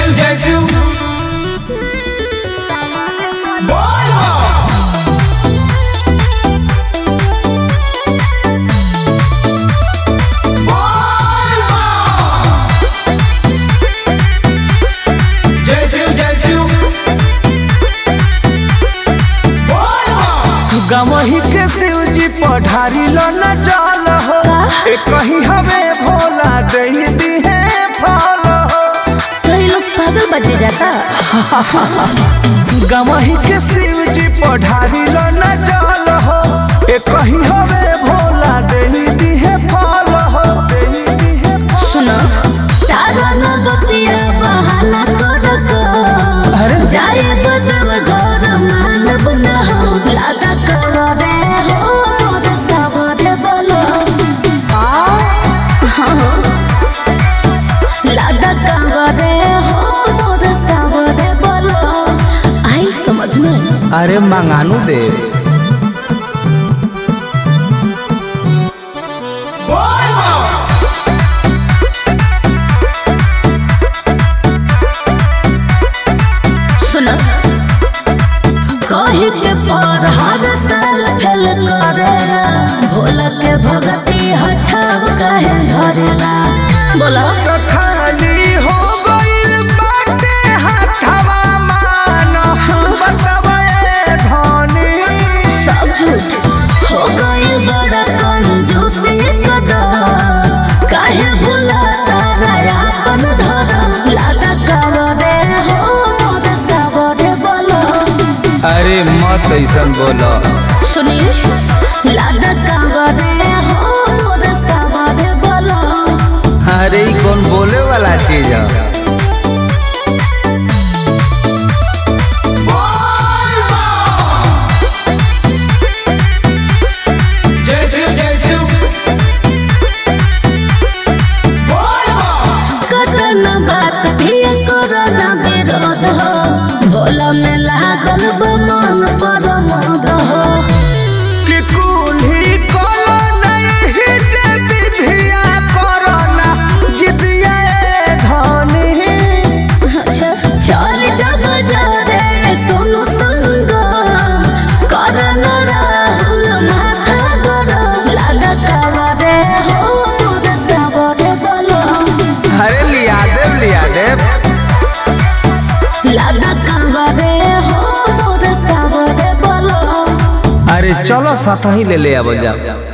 शिव जय शिव बोल बा बोल बा जय शिव जय शिव बोल बा गमही के शिव जी पढ़ारी लो न जाल हो ए कहीं हमें भोला दे दिहे फल हो कई लोग पागल बजे जाता गमही के शिव जी पढ़ारी लो न जाल हो ए कहीं हमें भोला दे दिहे फल हो दे दिहे फल सुनो तारा न बतिया बहाना कर अरे। जाए बदव घर मानव न हो लादा कर दे हो मोद सब दे बोलो हाँ हो। लादा कर दे हो मोद सब दे बोलो आई समझ में अरे मंगानू दे बोल बा सुनो कही के पर हर साल ठल करेला भोला के भगती हछाव कहे धरेला बोला तो खाली हो गइल बाटे हथवा मान बतावे धनी सब झूठ हो गई बड़ा कंजूस कदम काहे भूला तारा अपन धरम लादा कर दे हो मोद सब दे बोलो अरे मत ऐसन बोलो सुनिए लादा कर दे हो मोद सब दे बोलो अरे ई कौन बोले वाला चीज है बोल बा जय शिव जय शिव बोल बा कटन बात भी करना विरोध हो भोला में लागल बा मन पर मद हो कि कुल्ही कलो नहीं जे विधिया करना जितिया धनी अच्छा चल जा बाजारे सोनू संग करन राहुल माथा गरम लागा कावा दे हो मोद सब दे बोलो अरे लिया देव लिया देव लागा कावा दे हो मोद सब दे बोलो अरे चलो साथ ही ले ले अब जा